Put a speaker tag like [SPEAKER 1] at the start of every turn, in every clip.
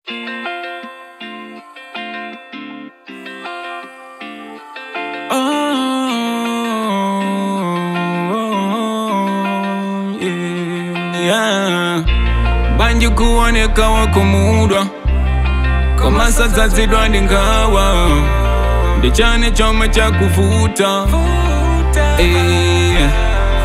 [SPEAKER 1] Oh, yeah, yeah. Banji kuoneka wakumudwa kama sasa zidwandi ngawa ndichane choma cha kuvuta Eh,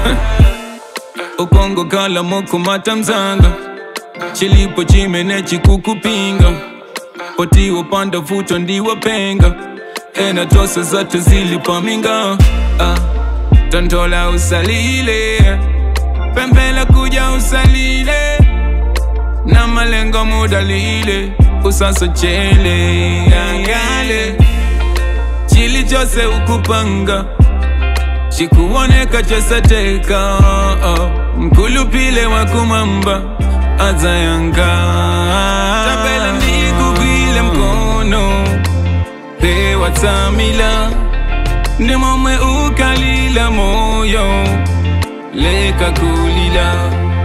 [SPEAKER 1] ukongo kala mokumata mzanga chilipo chimene chikukupinga potiwo panda vuto ndiwapenga ena tose zatu zilipaminga ah, tontola usalile pembela kuja usalile na malengo mudalile usasochele yangale chili chose ukupanga chikuoneka chosateka oh, mkulupile wa kumamba azayanga tabela ndikugwile mkono pewa tsamila ndi momwe ukalila moyo leka kulila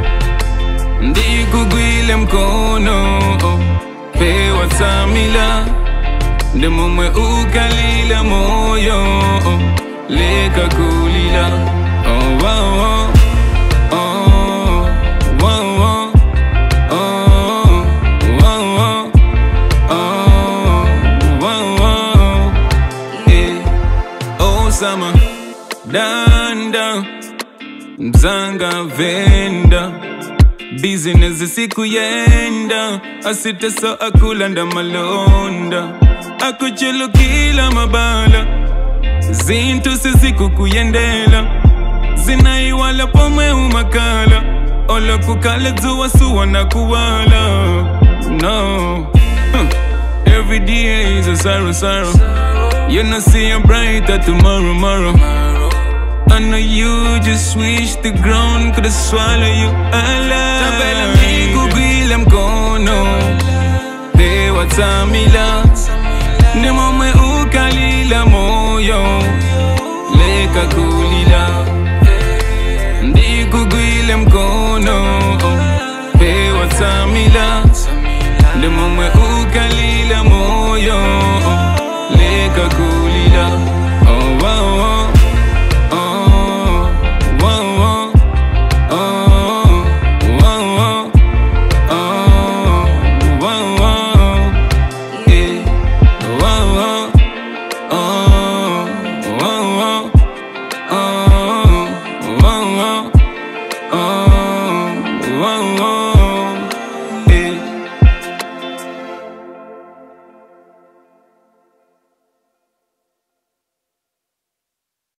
[SPEAKER 1] ndikugwile mkono pewa tsamila ndi momwe ukalila moyo leka kulila oh, oh, oh. Oh, oh, oh. Oh, oh, oh. Oh, oh, oh. Eh. Oh, summer, danda mzanga venda business siku yenda asiteso akulanda malonda akuchulukila mabala zintu sizikukuyendela zinaiwala pomwe umakala olokukala dzuwa suwa na kuwala no huh. every day is a sorrow sorrow you know see a brighter tomorrow tomorrow I know you just wish the ground could swallow you alive Tabela mikugwile mkono Pewa tamila Ni momwe ukalila moyo Leka kulila Ndikugwile mkono Pewa tamila